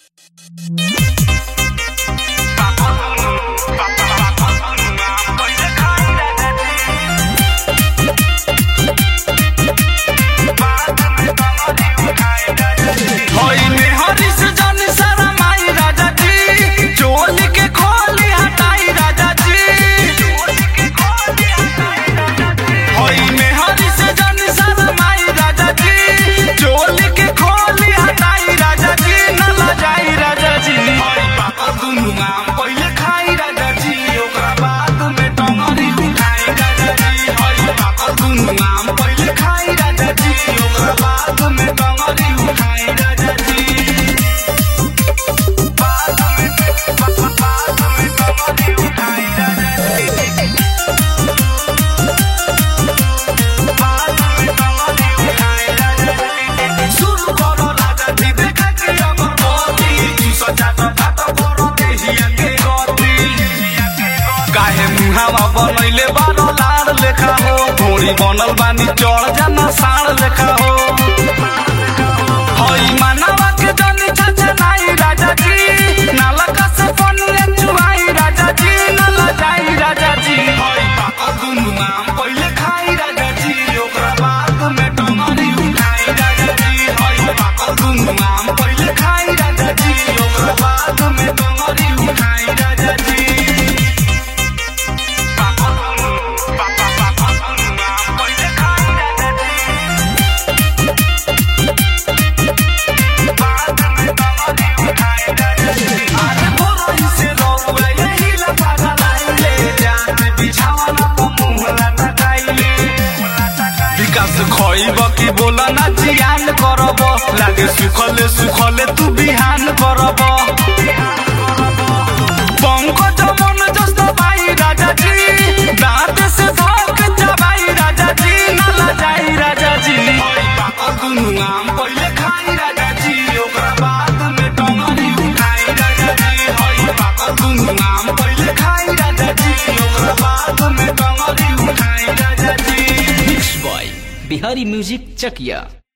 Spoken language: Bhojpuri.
काहे मुहावा बनैले बारो लाड़ लेखा हो घोड़ी बनल बानी चढ़ जाना साड़ लेखा हो हई मानवा के जनी चाचा नाई राजा जी नालका से पनिया चुआई राजा जी नाला जाई राजा जी हई पापा दुनु नाम पहिले खाई राजा जी ओकरा बाद में टमारी उठाई राजा जी हई पापा दुनु नाम पहिले खाई राजा जी ओकरा बाद में टमारी उठाई राजा जी की बोला ना जियान करब लागे सुखले सुखले तू बिहान करब पंकज मन जस्त भाई राजा जी दांत से धक चबाई राजा जी नाला जाई राजा जी दुनु आम पहिले खाई राजा जी ओकरा बाद में टंगरी उठाई राजा जी हई पापा दुनु आम पहिले खाई राजा जी ओकरा बाद में टंगरी उठाई राजा जी mix by Bihari music Chakiya